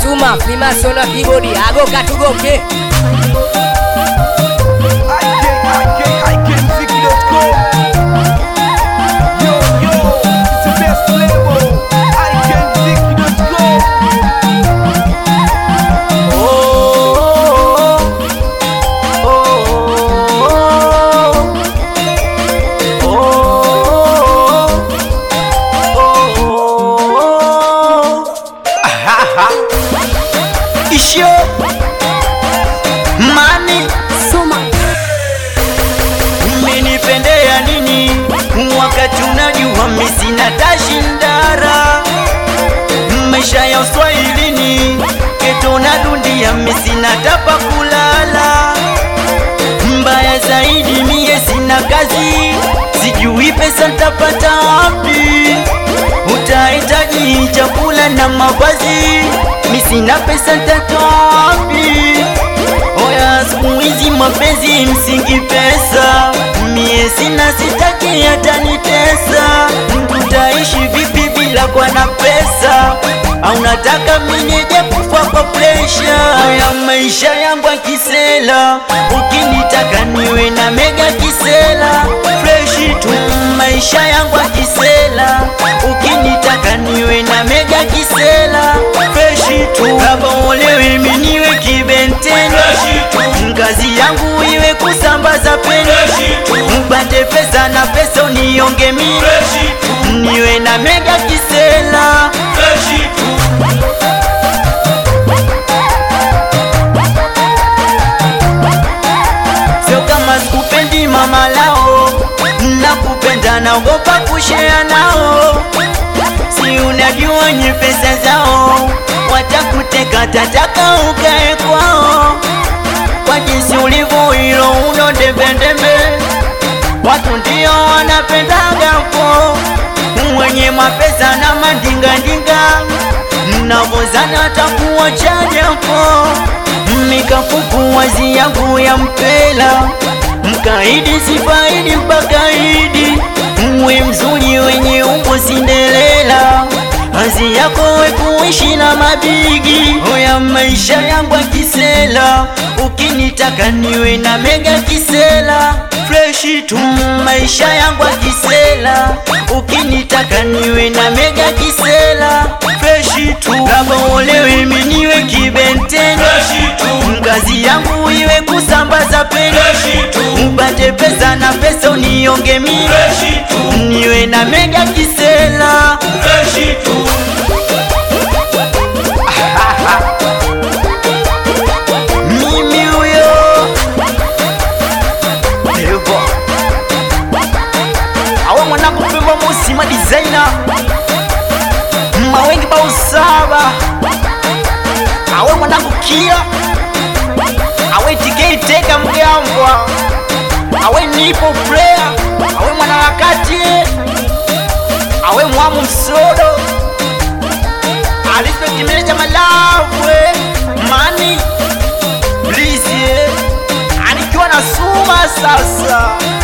Suma Freemason wa keyboard agoka tugoke Ishio mani mmenipendea nini wakati unajua mimi sina tashindara maisha ya uswahilini keto na dundia mimi sina tapa kulala mbaya zaidi mie sina kazi sijui pesa ntapata wapi utahitaji chakula na mavazi mi sina pesa ntatoa wapi oya siku hizi mapenzi msingi pesa mie sina sitaki hata nitesa tutaishi vipi bila kwa na pesa au nataka minije kufa kwa presha ya maisha yangu akisela ukinitaka niwe na mega kisela freshi tu maisha yangu akisela ukinitaka niwe na mega kisela freshi tu kama olewe miniwe kibenteni ngazi yangu iwe kusambaza peni mpate pesa na pesa unionge mi niwe na mega kisela sio kama sikupendi mama lao nakupenda naogopa kushea nao si unajua nye pesa zao watakuteka tataka ukae kwao kwa jinsi ulivyo hilo uno dembedembe watu ndio wanapendaga po mwenye mapesa na mandingandinga navozana takuwa chajapo mikafuku wazi yangu ya mpela mkaidi sifaidi mpakaidi mwe mzuri wenye umbo sindelela hazi yako we kuishi na mabigi oya maisha yangu akisela ukinitaka niwe na mega kisela freshi tu maisha yangu akisela ukinitaka niwe na mega kisela freshi tu kama olewe miniwe kibenteni ngazi yangu iwe kusambaza peni upate pesa na pesa unionge mi niwe na mega kisela mimi huyo Evo awe mwanangu pemba musi ma designer mawengi bausaba awe mwanangu kia awe tikei teka mgambwa awe nipo player awe mwanaharakati awe mwamu msodo alispekimeja malavwe mani blizie anikiwa na suma sasa